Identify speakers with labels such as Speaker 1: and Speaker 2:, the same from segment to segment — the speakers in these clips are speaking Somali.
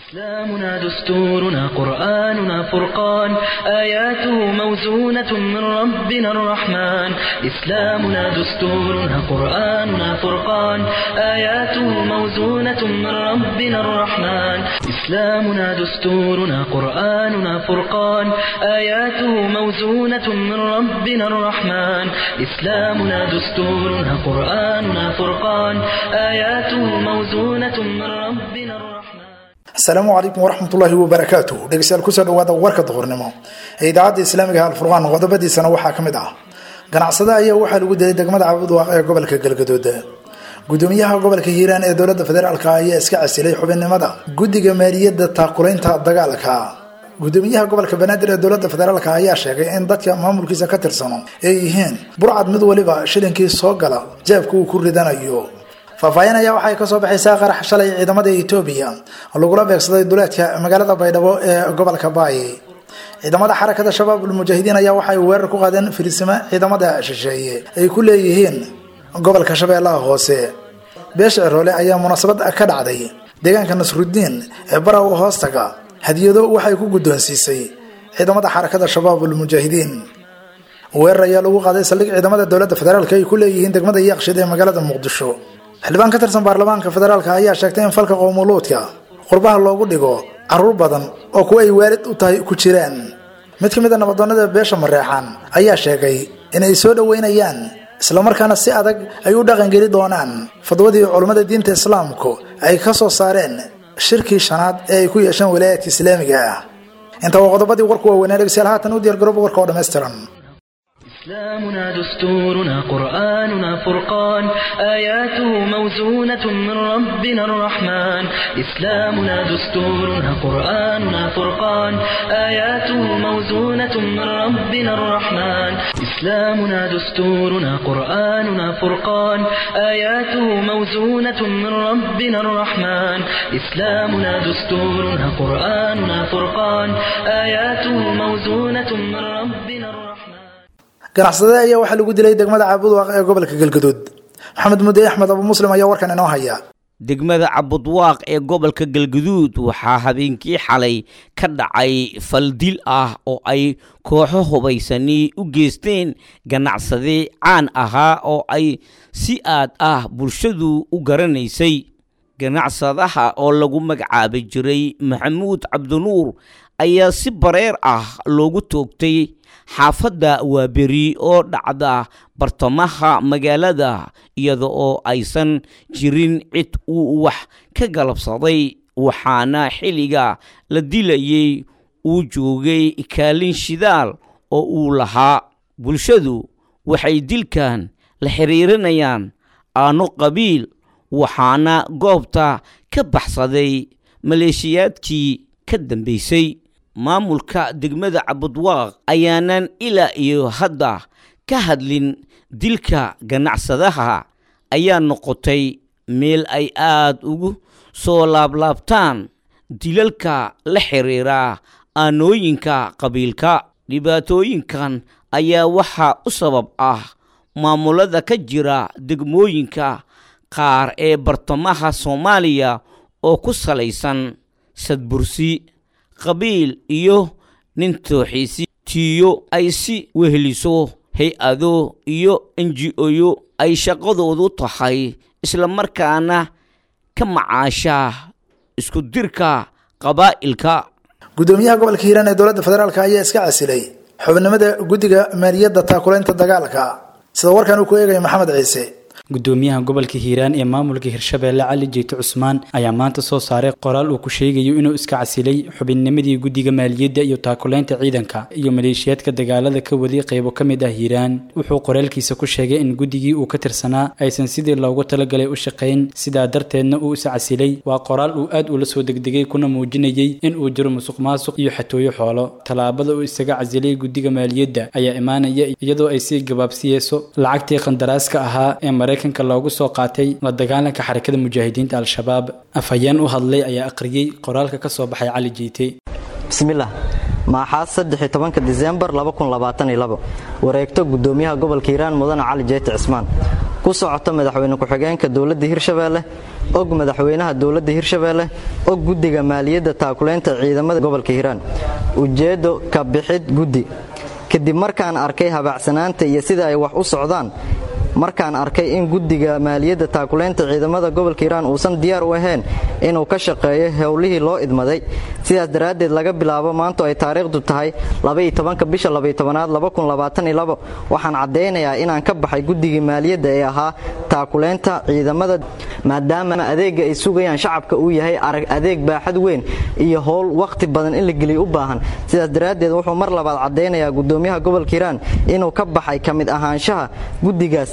Speaker 1: إسلامنا دستورنا قرآننا فرقان آياته موزونة من ربنا الرحمن إسلامنا دستورنا قرآننا فرقان آياته موزونة من ربنا الرحمن إسلامنا دستورنا قرآننا فرقان آياته موزونة من ربنا الرحمن إسلامنا دستورنا قرآننا فرقان آياته موزونة من ربنا الرحمن
Speaker 2: asalaamu calaykum waraxmatullaahi wabarakaatu dhegeystayaal kusoo dhawaada warka duhurnimo ee idaacadda islaamiga alfurqaan qodobadiisana waxaa ka mid ah ganacsade ayaa waxaa lagu dilay degmada cabudwaaq ee gobolka galgaduud gudoomiyaha gobolka hiiraan ee dowladda federaalk ayaa iska casilay xubinnimada guddiga maaliyadda taakulaynta dagaalka gudoomiyaha gobolka banaadir ee dowladda federaalk ayaa sheegay in dadka maamulkiisa ka tirsano ay yihiin burcad mid waliba shilinkii soo gala jaabka uu ku ridanayo faahfaahin ayaa waxay kasoo baxaysaa qarax shalay ciidamada etoobiya lagula beegsaday duleedka magaalada baydhabo ee gobolka baay ciidamada xarakada shabaab ulmujaahidiin ayaa waxay weerar ku qaadeen firisimo ciidamada shisheeye ay ku leeyihiin gobolka shabeellaha hoose beesha ciroole ayaa munaasabad ka dhacday deegaanka nasrudiin ee baraw hoostaga hadiyado waxay ku guddoonsiisay ciidamada xarakada shabaab ulmujaahidiin weerar ayaa lagu qaaday saldhig ciidamada dowladda federaalk ay ku leeyihiin degmada yaaqshid ee magaalada muqdisho xildhibaan ka tirsan baarlamaanka federaalk ayaa sheegtay in falka qowmuluudka qurbaha loogu dhigo caruur badan oo kuwa ay waalid u tahay ku jiraan mid ka mid a nabadoonnada beesha mareexaan ayaa sheegay inay soo dhoweynayaan islamarkaana si adag ay u dhaqangeli doonaan fadwadii culummada diinta islaamku ay ka soo saareen shirkii shanaad ee ay ku yeesheen walaayaadka islaamiga ah inta waa qodobadii warku waaweynaa dhegeystayaal haatan u diyaargarooba warka oo dhammaystiran
Speaker 1: إسلامنا دستورنا قرآننا فرقان آياته موزونة من ربنا الرحمن إسلامنا دستورنا قرآننا فرقان آياته موزونة من ربنا الرحمن إسلامنا دستورنا قرآننا فرقان آياته موزونة من ربنا الرحمن إسلامنا دستورنا قرآننا فرقان آياته موزونة من ربنا الرحمن
Speaker 2: ganacsade ayaa waxaa lagu dilay degmada caabudwaaq ee gobolka galgaduud maxamed mudde axmed abu muslim ayaa warkan inoo haya
Speaker 3: degmada cabudwaaq ee gobolka galgaduud waxaa habeenkii xalay ka dhacay faldil ah oo ay kooxo hubaysani u geysteen ganacsade caan ahaa oo ay si aad ah bulshadu u garanaysay ganacsadaha oo lagu magacaabi jiray maxamuud cabdinuur ayaa si bareer ah loogu toogtay xaafadda waaberi oo dhacda bartamaha magaalada iyada oo aysan jirin cid uu wax ka galabsaday waxaana xilliga la dilayay uu joogay kaalin shidaal oo uu lahaa bulshadu waxay dilkan la xiriirinayaan aano qabiil waxaana goobta ka baxsaday maleeshiyaadkii ka dambaysay maamulka degmada cabudwaaq ayaanan ilaa iyo hadda ka hadlin dilka ganacsadaha ayaa noqotay meel ay aad ugu soo laablaabtaan dilalka la xiriira aanooyinka qabiilka dhibaatooyinkan ayaa waxaa u sabab ah maamulada ka jira degmooyinka qaar ee bartamaha soomaaliya oo ku salaysan sadbursi qabiil iyo nin tooxiisi tiiyo ay si weheliso hay-ado iyo enji-oyo ay shaqadoodu tahay islamarkaana ka macaasha isku dirka qabaa'ilka
Speaker 2: gudoomiyaha gobolka hiiraan ee dowladda federaalk ayaa iska casilay xubinimada guddiga maaliyadda taakulaynta dagaalka sida warkan uu ku eegaya maxamed ciise
Speaker 4: gudoomiyaha gobolka hiiraan ee maamulka hirshabeelle cali jeete cusmaan ayaa maanta soo saaray qoraal uu ku sheegayo inuu iska casilay xubinnimadii guddiga maaliyadda iyo taakulaynta ciidanka iyo maleeshiyaadka dagaalada ka waday qaybo ka mid ah hiiraan wuxuu qoraalkiisa ku sheegay in guddigii uu ka tirsanaa aysan sidii loogu talagalay u shaqayn sidaa darteedna uu is casilay waa qoraal uu aad ula soo degdegay kuna muujinayay in uu jiro musuq maasuq iyo xatooyo xoolo tallaabada uu isaga casilay guddiga maaliyadda ayaa imaanaya iyadoo ay sii gabaabsiyeyso lacagtii qandaraaska ahaa ee maraykanka loogu soo qaatay la dagaalanka xarakada mujaahidiinta al-shabaab afhayeen u hadlay ayaa aqriyey qoraalka ka soo baxay cali jiite
Speaker 5: bismillaah maaxaad saddex tobanka disembar wareegto gudoomiyaha gobolka hiiraan mudane cali jeete cismaan ku socoto madaxweyne ku-xigeenka dowladda hirshabeelle og madaxweynaha dowladda hirshabeelle og guddiga maaliyadda taakulaynta ciidamada gobolka hiiraan ujeeddo ka bixid guddi kadib markaan arkay habaacsanaanta iyo sida ay wax u socdaan markaan arkay in guddiga maaliyadda taakulaynta ciidamada gobolka hiiraan uusan diyaar u ahayn inuu ka shaqeeyo howlihii loo idmaday sidaas daraaddeed laga bilaabo maanto ay taariikhdu tahay bisha aad waxaan caddaynayaa inaan ka baxay guddigii maaliyadda ee ahaa taakulaynta ciidamada maadaama adeega ay sugayaan shacabka uu yahay arag adeeg baaxad weyn iyo howl wakhti badan in la geliyo u baahan sidaas daraaddeed wuxuu mar labaad caddaynayaa gudoomiyaha gobolka hiiraan inuu ka baxay ka mid ahaanshaha guddigaas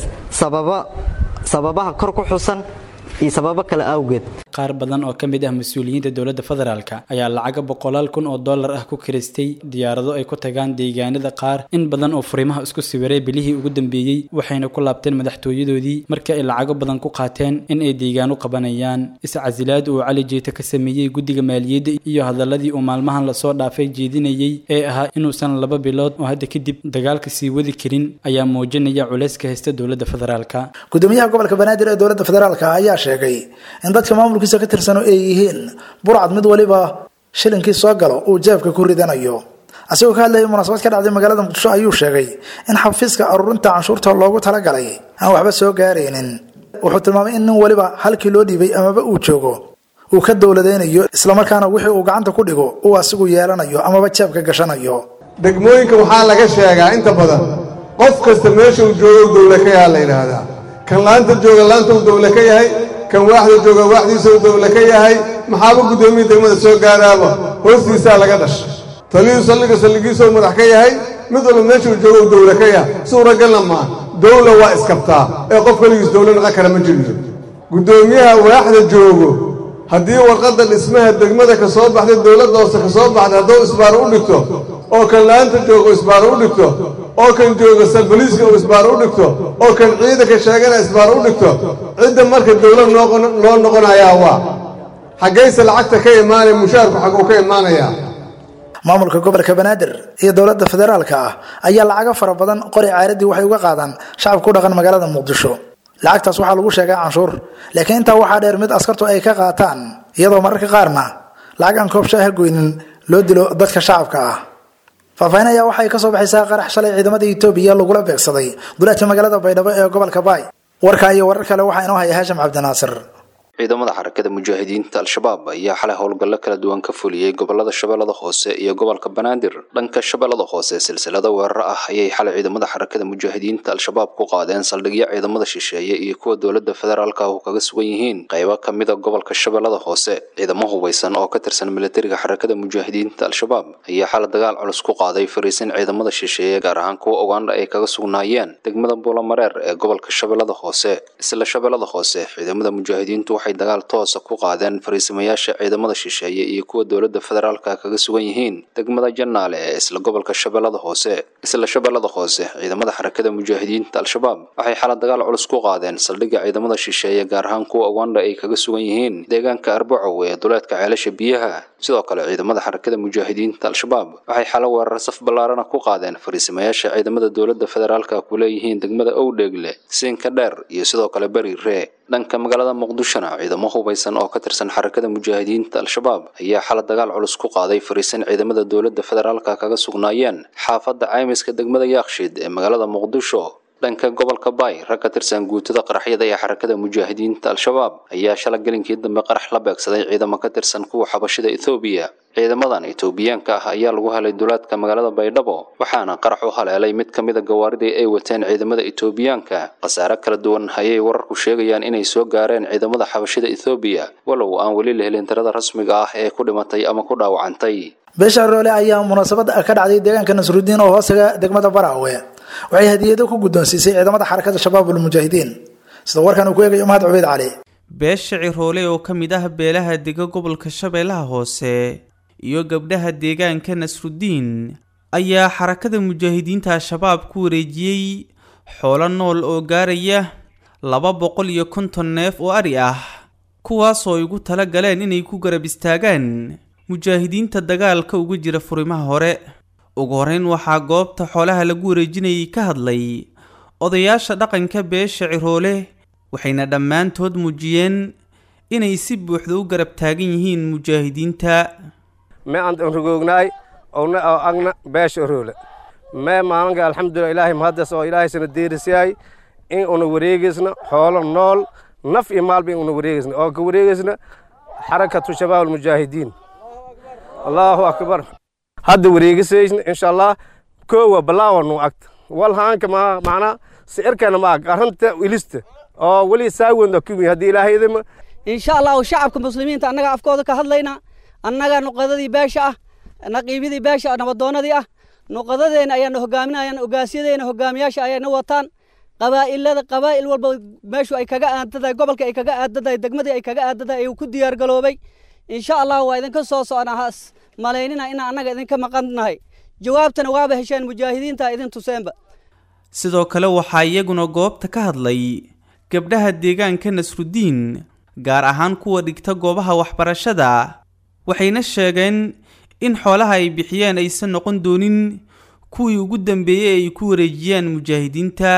Speaker 5: sababaha kor ku xusan iyo sababo kale awgeed
Speaker 4: qaar badan oo ka mid ah mas-uuliyiinta dowladda federaalk ayaa lacaga boqolaal kun oo dollar ah ku kiristay diyaarado ay ku tagaan deegaanada qaar in badan oo furimaha isku sawiray bilihii ugu dambeeyey waxayna ku laabteen madaxtooyadoodii markii ay lacago badan ku qaateen in ay deegaano qabanayaan iscasilaad uu cali jeeta ka sameeyey guddiga maaliyadda iyo hadaladii uu maalmahan lasoo dhaafay jeedinayey ee ahaa inuusan laba bilood oo hadda kadib dagaalka sii wadi karin ayaa muujinaya culayska haysta dowladda federaalk
Speaker 2: gudoomiyaha gobolka banaadir ee dowladda federaalk ayaa sheegay in dadka maamulkiisa ka tirsano ay yihiin burcad mid waliba shilinkii soo galo uu jeebka ku ridanayo asigoo ka hadlayay munaasabad ka dhacday magaalada muqdisho ayuu sheegay in xafiiska aruurinta canshuurta loogu talagalay aan waxba soo gaaraynin wuxuu tilmaamay in nin waliba halkii loo dhiibay amaba uu joogo uu ka dowladaynayo islamarkaana wixii uu gacanta ku dhigo uu asigu yeelanayo amaba jeebka gashanayo
Speaker 6: degmooyinka waxaa laga sheegaa inta badan qof kasta meesha uu joogo dowle ka yaha la yidhaahdaa kan laanta jooga laanta uu dowle ka yahay kan waaxda jooga waaxdiisa uu dowle ka yahay maxaaba guddoomiya degmada soo gaaraaba hoostiisaa laga dhashay taliyuu saldhiga saldhigiisou madax ka yahay mid walba meesha uu joogo uu dowle ka yahay suuragalna maa dowla waa iskabtaa ee qof keligiis dowle naqan kara ma jiriyo guddoomiyaha waaxda joogo haddii warqadda dhismaha degmada ka soo baxday dowladda hoose ka soo baxday hadduu isbaaro u dhigto oo kan laanta jooga u isbaaro u dhigto oo kan jooga boliiska uu isbaaro u dhigto oo kan ciidanka sheegana isbaaro u dhigto cidda marka dowlad noo noqonayaa waa xaggayse lacagta ka imaanaya mushaarku xagguu ka imaanayaa
Speaker 2: maamulka gobolka banaadir iyo dowladda federaalka ah ayaa lacago fara badan qori caaradii waxay uga qaadaan shacabka ku dhaqan magaalada muqdisho lacagtaas waxaa lagu sheegaa canshuur laakiin intaa waxaa dheer mid askartu ay ka qaataan iyadoo mararka qaarna lacag aan koob shaaha goynin loo dilo dadka shacabka ah faahfaahin ayaa waxay kasoo baxaysaa qarax shalay ciidamada etoobiya lagula beegsaday duleedka magaalada baydhabo ee gobolka baay warka iyo warar kale waxaa inoo haya haashim cabdinaasir
Speaker 7: ciidamada xarakada mujaahidiinta al-shabaab ayaa xalay howlgallo kala duwan ka fuliyey gobolada shabeellada hoose iyo gobolka banaadir dhanka shabeellada hoose silsilada weerar ah ayay xalay ciidamada xarakada mujaahidiinta al-shabaab ku qaadeen saldhigyo ciidamada shisheeye iyo kuwa dowladda federaalka ah kaga sugan yihiin qaybo ka mida gobolka shabeellada hoose ciidamo hubeysan oo ka tirsan militariga xarakada mujaahidiinta al-shabaab ayaa xalay dagaal culus ku qaaday fariisin ciidamada shisheeye gaar ahaan kuwa ugandha ay kaga sugnaayeen degmada buulamareer ee gobolka shabeellada hoose isla shabeellada hoose ciidamada mujaahidiintu waxay dagaal toosa ku qaadeen fariisimayaasha ciidamada shisheeye iyo kuwa dowladda federaalka kaga sugan yihiin degmada janaale ee isla gobolka shabeellada hoose isla shabeellada hoose ciidamada xarakada mujaahidiinta al-shabaab waxay xala dagaal culus ku qaadeen saldhigga ciidamada shisheeye gaar ahaan kuwa ugandha ay kaga sugan yihiin deegaanka arbacow ee duleedka ceelasha biyaha sidoo kale ciidamada xarakada mujaahidiinta al-shabaab waxay xala weerar saf ballaarana ku qaadeen fariisimayaasha ciidamada dowladda federaalka ku leeyihiin degmada owdheegle siinka dheer iyo sidoo kale beri ree dhanka magaalada muqdishona ciidamo hubeysan oo ka tirsan xarakada mujaahidiinta al-shabaab ayaa xala dagaal culus ku qaaday fariisin ciidamada dowladda federaalka kaga sugnaayeen xaafadda caymiska degmada yaakshiid ee magaalada muqdisho dhanka gobolka baay rag ka tirsan guutada qaraxyada ee xarakada mujaahidiinta al-shabaab ayaa shala gelinkii dambe qarax la beegsaday ciidamo ka tirsan kuwa xabashida ethoobiya ciidamadan etoobiyaanka ah ayaa lagu helay duleedka magaalada baydhabo waxaana qarax u haleelay mid ka mida gawaaridii ay wateen ciidamada etoobiyaanka khasaare kala duwan ayay wararku sheegayaan inay soo gaareen ciidamada xabashida ethoobiya walow aan weli la helin tirada rasmiga ah ee ku dhimatay ama ku dhaawacantay
Speaker 2: beesha roole ayaa munaasabad ka dhacday deegaanka nasrudiin oo hoosaga degmada baraawe waxay hadiyado ku guddoonsiisay ciidamada xarakada shabaabul mujaahidiin sida warkan uu ku eegayo mahad cubeyd cali
Speaker 8: beesha ciroole oo ka mid ah beelaha dega gobolka shabeellaha hoose iyo gabdhaha deegaanka nasrudiin ayaa xarakada mujaahidiinta al-shabaab ku wareejiyey xoolo nool oo gaaraya laba boqol iyo konton neef oo ari ah kuwaasoo ay ugu tala galeen inay ku garab istaagaan mujaahidiinta dagaalka uga jira furimaha hore ugu horeyn waxaa goobta xoolaha lagu wareejinayay ka hadlay odayaasha dhaqanka beesha ciroole waxayna dhammaantood muujiyeen inay si buuxda u garab taagan yihiin mujaahidiinta
Speaker 9: me aan rogoognaay owna oo agna beesha oroole mee maalinka alxamdulilah ilaahay mahaddas oo ilaahaysana deerisyahay in una wareegaysna xoolo nool naf iyo maalba in una wareegaysna oo ka wareegaysna xarakatu shabaab almujaahidiin allaahu akbar hadda wareegisaysna insha allah koowa balaawanu agta walhaanka ma macnaa sicirkana ma ag arrinta ilista oo weli saawenda kumi haddii ilaahay idima
Speaker 10: insha allahu shacabka muslimiinta annaga afkooda ka hadlayna annaga nuqadadii beesha ah naqiibidii beesha nabadoonadii ah nuqadadeena ayaana hogaaminayaan ogaasyadeena hogaamiyaasha ayayna wataan qabaa'ilada qabaa'il walba meeshu ay kaga aadadahay gobolka ay kaga aadadahay degmadii ay kaga aadadahay ayuu ku diyaar galoobay insha allah waa idinka soo socnaa has malaynina inaan annaga idinka maqannahay jawaabtana waaba hesheen mujaahidiinta idin tuseenba
Speaker 8: sidoo kale waxaa iyaguna goobta ka hadlay gabdhaha deegaanka nasrudiin gaar ahaan kuwa dhigta goobaha waxbarashada waxayna sheegeen in xoolaha ay bixiyeen aysan noqon doonin kuwii ugu dambeeyey ay ku wareejiyaan mujaahidiinta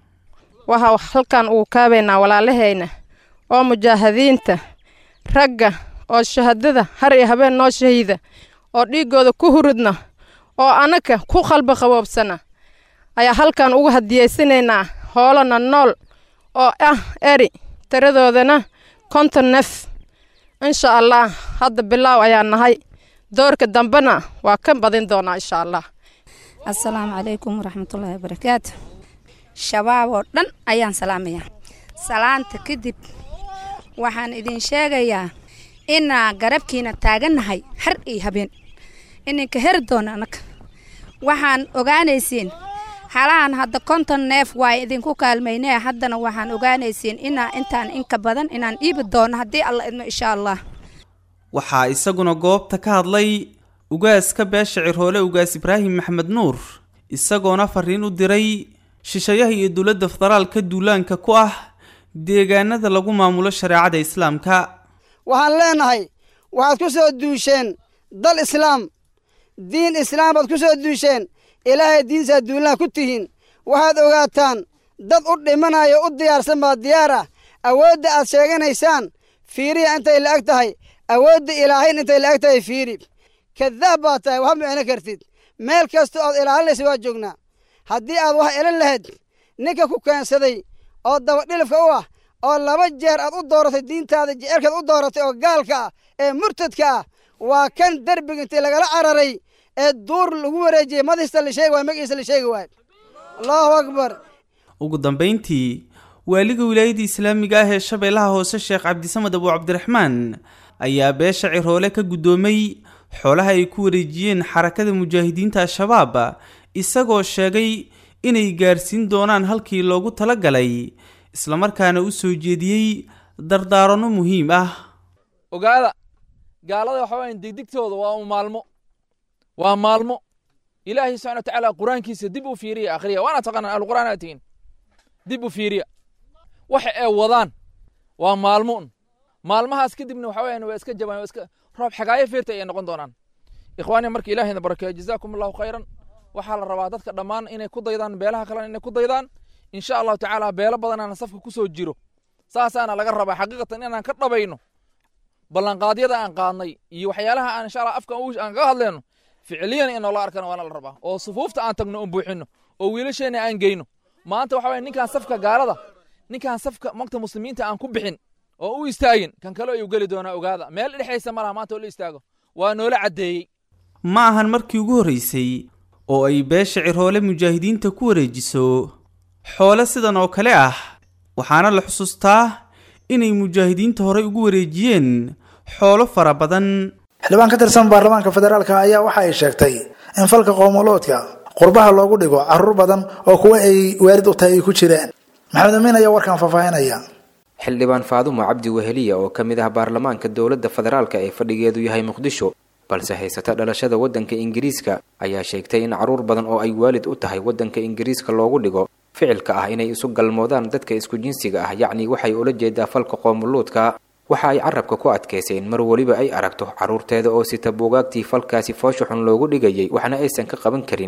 Speaker 11: waxaa halkan uu kaabaynaa walaalahayna oo mujaahidiinta ragga oo shahadada har iyo habeen noo shahiida oo dhiiggooda ku huridna oo annaga ku qalba qaboobsana ayaa halkan ugu hadiyeysanaynaa hoolana nool oo ah eri tiradoodana konton nef insha allah hadda bilaaw ayaa nahay doorka dambena waa ka badin doonaa insha allah
Speaker 12: assalaamu calaykum waraxmatullaahi wabarakaatu shabaab oo dhan ayaan salaamayaa salaanta kadib waxaan idin sheegayaa inaa garabkiina taagannahay har iyo habeen ininka heri doona annaga waxaan ogaanaysiin halahan hadda konton neef waa idinku kaalmaynee haddana waxaan ogaanaysiin inaa intaan inka badan inaan iibi doono haddii alla idmo insha allah
Speaker 8: waxaa isaguna goobta ka hadlay ugaaska beesha cirhoole ugaas ibraahim maxmed nuur isagoona fariin u diray shishayaha iyo dowladda federaalka duulaanka ku ah deegaanada lagu maamulo shareecada islaamka
Speaker 13: waxaan leenahay waxaad ku soo duusheen dal islaam diin islaam baad ku soo duusheen ilaahay diinsaad duulaan ku tihiin waxaad ogaataan dad u dhimanaya u diyaarsan baa diyaar ah awoodda aad sheeganaysaan fiiriya intay la eg tahay awoodda ilaahayn intay la eg tahay fiiri kadaab baa tahay waxba micno kartid meel kastoo aad ilaalinaysa waa joognaa haddii aad wax elin lahayd ninka ku keensaday oo dabadhilifka u ah oo laba jeer aad u dooratay diintaada jecelkaad u dooratay oo gaalka ah ee murtadka ah waa kan derbiga intii lagala cararay ee duur lagu wareejiyey madiista la sheegi waay magiisa la sheegi waay allahu akbar
Speaker 8: ugu dambayntii waaliga wilaayadda islaamiga ah ee shabeellaha hoose sheekh cabdisamed abu cabdiraxmaan ayaa beesha ciroole ka guddoomay xoolaha ay ku wareejiyeen xarakada mujaahidiinta al-shabaab isagoo sheegay inay gaarsiin doonaan halkii loogu talagalay islamarkaana u soo jeediyey dardaaranno muhiim ah
Speaker 14: ogaada gaalada waxa weyan degdegtooda waa u maalmo waa maalmo ilaahay subxana wa tacaala qur-aankiisa dib u fiiriya akhriya waana taqaanaan ahluqur'aan aad tihiin dib u fiiriya waxa ay wadaan waa maalmo un maalmahaas kadibna waxa weyan waa iska jabaan waa iska roob xagaayo feerta ayay noqon doonaan ikhwaani marka ilaahayna barakeeyo jazaakum allahu khayran waxaa la rabaa dadka dhammaan inay ku daydaan beelaha kalena inay ku daydaan insha allahu tacaala beelo badanaana safka ku soo jiro saasaana laga rabaa xaqiiqatan inaan ka dhabayno ballanqaadyada aan qaadnay iyo waxyaalaha aan insha allah afka aan kaga hadleyno ficiliyan in noola arkana waana la rabaa oo sufuufta aan tagno oon buuxino oo wiilasheena aan geyno maanta waxa waya ninkaan safka gaalada ninkaan safka magta muslimiinta aan ku bixin oo u istaagin kan kale ayuu geli doonaa ogaada meel dhexaysa ma laha maanta oo la istaago waa noola caddeeyey
Speaker 8: ma ahan markii ugu horraysay oo ay beesha ciroole mujaahidiinta ku wareejiso xoole sidan oo kale ah waxaana la xusuustaa inay mujaahidiinta horey ugu wareejiyeen xoolo fara badan
Speaker 2: xildhibaan ka tirsan baarlamaanka federaalka ayaa waxa ay sheegtay in falka qoomoloodka qurbaha loogu dhigo caruur badan oo kuwa ay waalid u tahay ay ku jiraan maxamed amiin ayaa warkan faahfaahinaya
Speaker 15: xildhibaan faadumo cabdi weheliya oo ka mid ah baarlamaanka dowladda federaalka ee fadhigeedu yahay muqdisho balse haysata dhalashada waddanka ingiriiska ayaa sheegtay in caruur badan oo ay waalid u tahay waddanka ingiriiska loogu dhigo ficilka ah inay isu galmoodaan dadka isku jinsiga ah yacni waxay ula jeedaa falka qoomuluudka waxa ay carabka ku adkaysay in mar weliba ay aragto carruurteeda oo sita buugaagtii falkaasi foosha xun loogu dhigayay waxna aysan ka qaban karin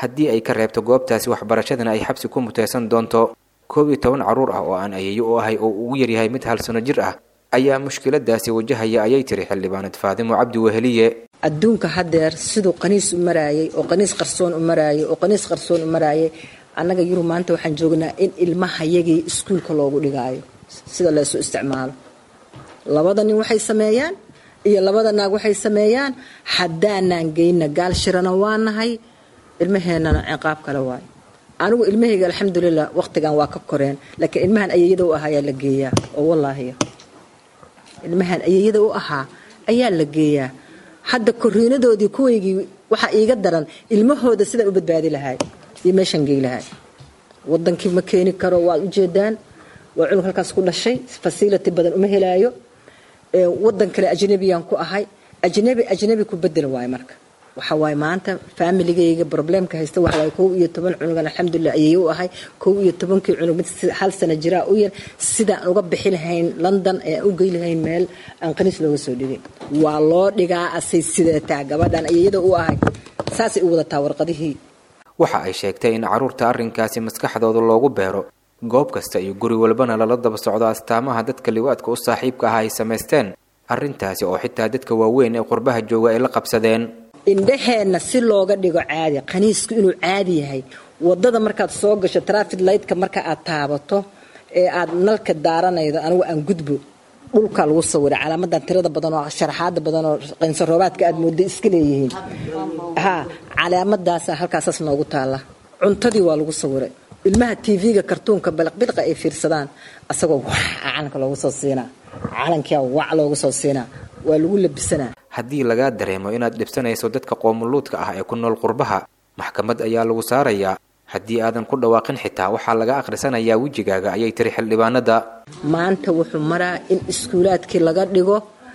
Speaker 15: haddii ay ka reebto goobtaasi waxbarashadana ay xabsi ku muteysan doonto koob iyo toban carruur ah oo aan ayeeyo u ahay oo ugu yaryahay mid hal sano jir ah ayaa mushkiladaasi wajahaya ayay tiri xildhibaanad faadimo cabdi weheliye
Speaker 16: adduunka haddeer siduu qaniis u maraayay oo qaniis qarsoon u maraayay oo qaniis qarsoon u maraayay annaga yurub maanta waxaan joognaa in ilmahayagii iskuulka loogu dhigaayo sida laysu isticmaalo labada nin waxay sameeyaan iyo labada naag waxay sameeyaan haddaanaan geyna gaal shirana waa nahay ilmaheennana ciqaab kale waayo anigu ilmahayga alxamdulilah waqtigan waa ka koreen laakiin ilmahan ayeeyada u ahaa ayaa la geeyaa oo wallaahiya ilmahan ayeeyada u ahaa ayaa la geeyaa hadda koriinadoodii kuwaygii waxaa iiga daran ilmahooda sidaan u badbaadi lahay iyo meeshaan gey lahay wadankii ma keeni karo waad ujeedaan waa cunug halkaas ku dhashay fasility badan uma helaayo wadan kale ajnabiyaan ku ahay ajnabi ajnabi ku bedel waayo marka waxa waaye maanta faamiligayga problemka haysta waxa waaye kow iyo toban cunugan alxamdulilah ayay u ahay kow iyo tobankii cunug mid hal sana jiraa u yar sidaan uga bixi lahayn london ee aan u gey lahayn meel aan qaniis looga soo dhigay waa loo dhigaa asay sidataa gabadhan ayayada u ahay saasay u wadataa warqadihii
Speaker 15: waxa ay sheegtay in carruurta arrinkaasi maskaxdooda loogu beero goob kasta iyo guri walbana lala daba socdo astaamaha dadka liwaadka u saaxiibka ah ay samaysteen arrintaasi oo xitaa dadka waaweyn ee qurbaha jooga ay la qabsadeen
Speaker 16: indhaheenna si looga dhigo caadi qaniisku inuu caadi yahay wadada markaad soo gasho trafid lightka marka aad taabato ee aad nalka daaranaydo anigu aan gudbo dhulkaa lagu sawiray calaamadan tirada badan oo sharaxaada badan oo qaynsoroobaadka aad mooda iska leeyihiin ha calaamadaasa halkaasaas noogu taalla cuntadii waa lagu sawiray ilmaha tv-ga kartuunka balaqbilqa ay fiirsadaan asagoo wax calanka loogu soo siinaa calankia wac loogu soo siinaa waa lagu labisanaa
Speaker 15: haddii lagaa dareemo inaad dhibsanayso dadka qoomuluudka ah ee ku nool qurbaha maxkamad ayaa lagu saarayaa haddii aadan ku dhawaaqin xitaa waxaa laga akhrisanayaa wejigaaga ayay tiri xildhibaanada
Speaker 16: maanta wuxuu maraa in iskuulaadkii laga dhigo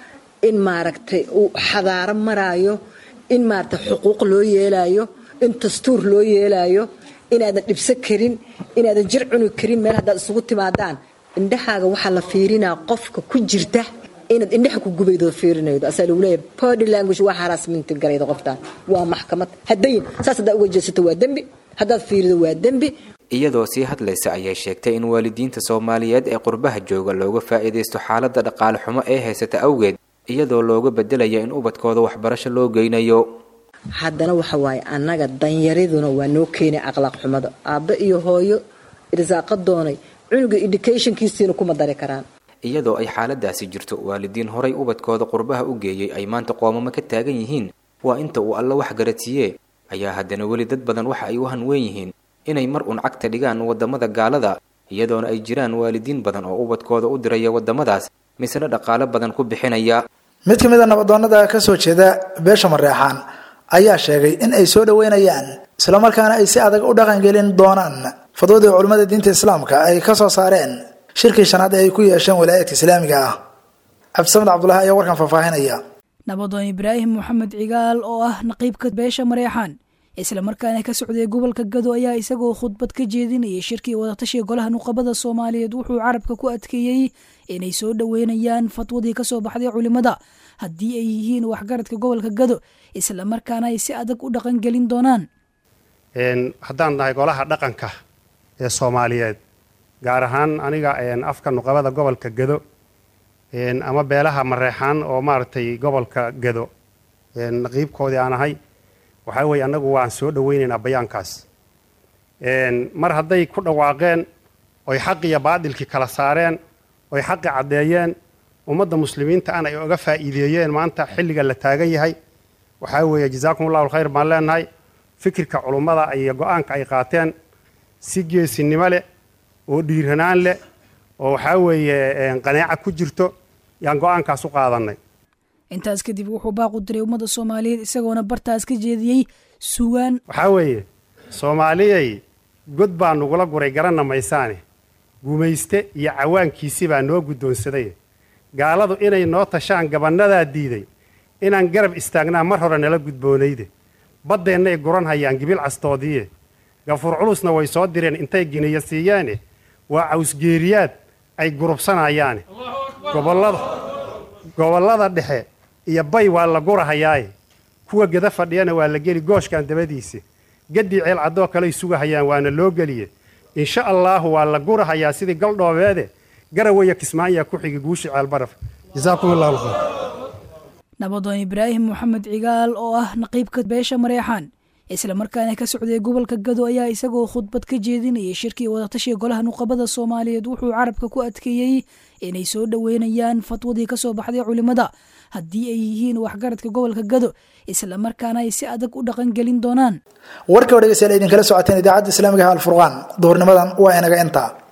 Speaker 16: in maaragtay uu xadaaro maraayo in maaragtay xuquuq loo yeelaayo in dastuur loo yeelaayo inaadan dhibsan karin inaadan jir cuni karin meel haddaad isugu timaadaan indhahaaga waxaa la fiirinaa qofka ku jirta inaad indhaha ku gubaydo fiirinaydo asaa lagu leeyahay body language waa haraasminti garayda qoftaan waa maxkamad haddayn saas haddaad uga jeesato waa dembi haddaad fiirido waa dembi
Speaker 15: iyadoo sii hadlaysa ayay sheegtay in waalidiinta soomaaliyeed ee qurbaha jooga looga faa'iidaysto xaaladda dhaqaale xumo ee haysata awgeed iyadoo looga bedelaya in ubadkooda waxbarasho loo geynayo
Speaker 16: haddana waxa waaye annaga danyariduna waa noo keenay akhlaaq xumada aabbe iyo hooyo irsaaqa doonay cunuga educationkiisiina kuma dari karaan
Speaker 15: iyadoo ay xaaladaasi jirto waalidiin horay ubadkooda qurbaha u geeyey ay maanta qoomamo ka taagan yihiin waa inta uu alla wax garadsiiye ayaa haddana weli dad badan waxa ay u hanweyn yihiin inay mar uun cagta dhigaan waddamada gaalada iyadoona ay jiraan waalidiin badan oo ubadkooda u diraya waddamadaas misna dhaqaalo badan ku bixinaya
Speaker 2: mid ka mid a nabadoonnada ka soo jeeda beesha mareexaan ayaa sheegay in ay soo dhoweynayaan islamarkaana ay si adag u dhaqangelin doonaan fadwadii culimmada diinta islaamka ay ka soo saareen shirkii shanaad ee ay ku yeesheen walaayadka islaamiga ah cabdisamed cabdulahi ayaa warkan faahfaahinaya
Speaker 17: nabadoon ibraahim moxamed cigaal oo ah naqiibka beesha mareexaan islamarkaana ka socday gobolka gado ayaa isagoo khudbad ka jeedinayay shirkii wadatashiga golaha nuqabada soomaaliyeed wuxuu carabka ku adkeeyey inay soo dhoweynayaan fatwadii kasoo baxday culimada haddii ay yihiin waxgaradka gobolka gado islamarkaana ay si adag u dhaqangelin doonaan
Speaker 18: haddaan nahay golaha dhaqanka ee soomaaliyeed gaar ahaan aniga afka nuqabada gobolka gado ama beelaha mareexaan oo maaragtay gobolka gado naqiibkoodii aan ahay waxaa weeye annagu waan soo dhoweynaynaa bayaankaas mar hadday ku dhawaaqeen oy xaqiyo baadilkii kala saareen oy xaqi caddeeyeen ummadda muslimiinta an ay oga faa'iideeyeen maanta xilliga la taagan yahay waxaa weeye jazaakum allahu alkhayr baan leenahay fikirka culummada iyo go-aanka ay qaateen si geesinimo leh oo dhiiranaan leh oo waxaa weeye qanaaca ku jirto yaan go-aankaas u qaadannay
Speaker 17: intaas kadib wuxuu baaqu diray ummadda soomaaliyeed isagoona bartaas ka jeediyey sugaan
Speaker 18: waxaa weeye soomaaliyay god baa nugula guray garanna maysaane gumayste iyo cawaankiisi baa noo guddoonsaday gaaladu inay noo tashaan gabannadaa diiday inaan garab istaagnaa mar hore nala gudboonayde baddeennay guran hayaan gibil castoodiiye gafuur culusna way soo direen intay giniya siiyeene waa cawsgeeriyaad ay gurubsanayaane gobollada gobollada dhexe iyo bay waa la gurahayaaye kuwa geda fadhiyana waa la geli gooshkan dabadiisa gaddii ceel caddoo kaley sugahayaan waana loo geliye insha allaahu waa la gurahayaa sidii galdhoobeede garawaya kismaayaa ku xigi guushi ceelbaraf jasaakum allahu khayr
Speaker 17: nabadoon ibraahim moxamed cigaal oo ah naqiibka beesha mareexaan islamarkaana ka socday gobolka gado ayaa isagoo khudbad ka jeedinayay shirkii wadatashiga golaha nuqabada soomaaliyeed wuxuu carabka ku adkeeyey inay soo dhoweynayaan fatwadii kasoo baxday culimmada haddii ay yihiin waxgaradka gobolka gado islamarkaana ay si adag u dhaqangelin doonaan
Speaker 2: warka oo dhegeystayaal idinkala socoteen idaacadda islaamiga ah alfurqaan duhurnimadan waa inaga intaa